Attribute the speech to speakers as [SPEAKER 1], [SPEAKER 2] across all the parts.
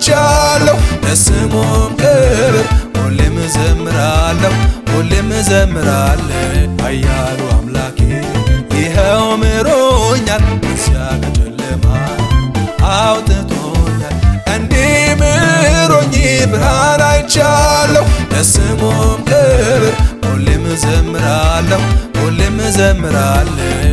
[SPEAKER 1] አይቻለሁ ለስሙም ክብር ሁሌም እዘምራለሁ ሁሌም እዘምራለሁ ኃያሉ አምላኬ ይኸው ምሮኛል እዚያ ከጨለማ አውጥቶኛል እንዲህ ምሮኝ ብርሃን አይቻለሁ ለስሙም ክብር ሁሌም እዘምራለሁ ሁሌም እዘምራለሁ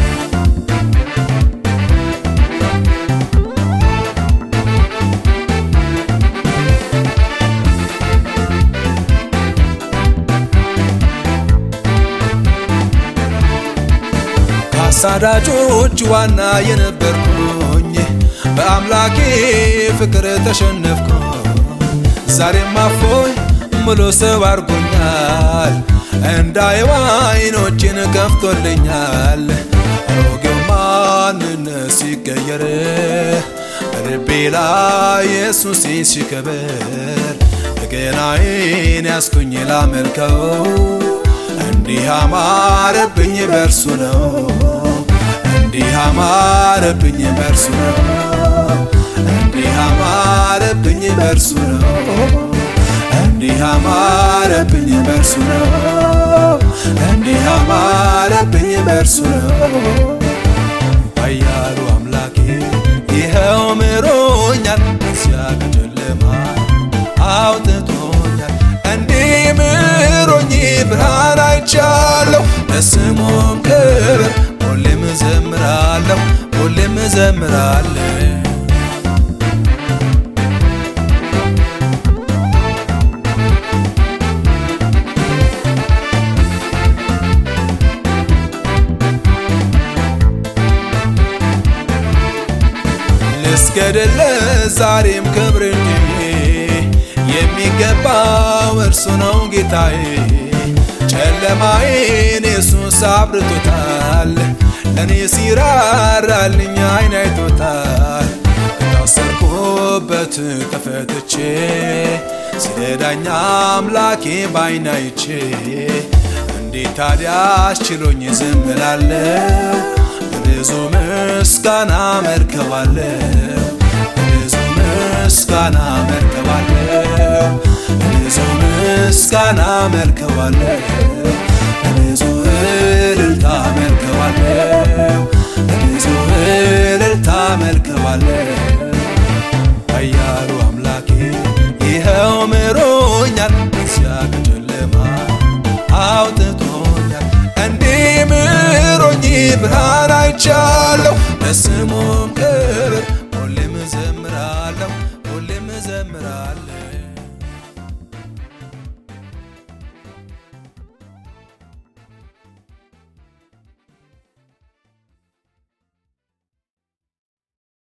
[SPEAKER 1] ከአሳዳጆች ዋና የነበርኩኝ በአምላኬ ፍቅር ተሸነፍኩ ዛሬም አፎይ ሙሉ ሰው አድርጎኛል እንዳየው አይኖችን ከፍቶልኛል አሮጌው ማንነት ሲቀየር በልቤ ላይ ኢየሱስ ሲከበር በገናዬን ያስኩኝ ላመልከው እንዲህ አማረብኝ በርሱ ነው እንዲህ አማረብኝ በርሱ ነው እንዲህ አማረብኝ በርሱ ነው እንዲህ አማረብኝ በርሱ ነው እንዲህ አማረብኝ በርሱ ነው ኃያሉ አምላኬ ይኸው ምሮኛል እዚያ ከጨለማ አውጥቶኛል እንዲህ ምሮኝ ብርሃን አይቻለሁ ለስሙም ክብር ሁሌም እዘምራለሁ ሁሌም እዘምራለሁ ልስገድለ ዛሬም ክብር እንጂ የሚገባው እርሱ ነው ጌታዬ ጨለማዬን ኢየሱስ አብርቶታል ለእኔ ሲራራልኝ አይን አይቶታል ከታሰርኩበት ተፈትቼ ሲረዳኝ አምላኬ ባይን አይቼ እንዴት ታዲያ አስችሎኝ ዝም እላለሁ በብዙ ምስጋና መርከባለሁ በብዙ ምስጋና መርከባለሁ በብዙ ምስጋና መርከባለሁ በብዙ እልልታ መርከባለሁ በብዙ እልልታ መርከባለሁ ኃያሉ አምላኬ ይኸው ምሮኛል እዚያ ከጨለማ አውጥቶኛል እንዲህ ምሮኝ ብርሃን አይቻለሁ ለስሙም ክብር ሁሌም እዘምራለሁ ሁሌም እዘምራለሁ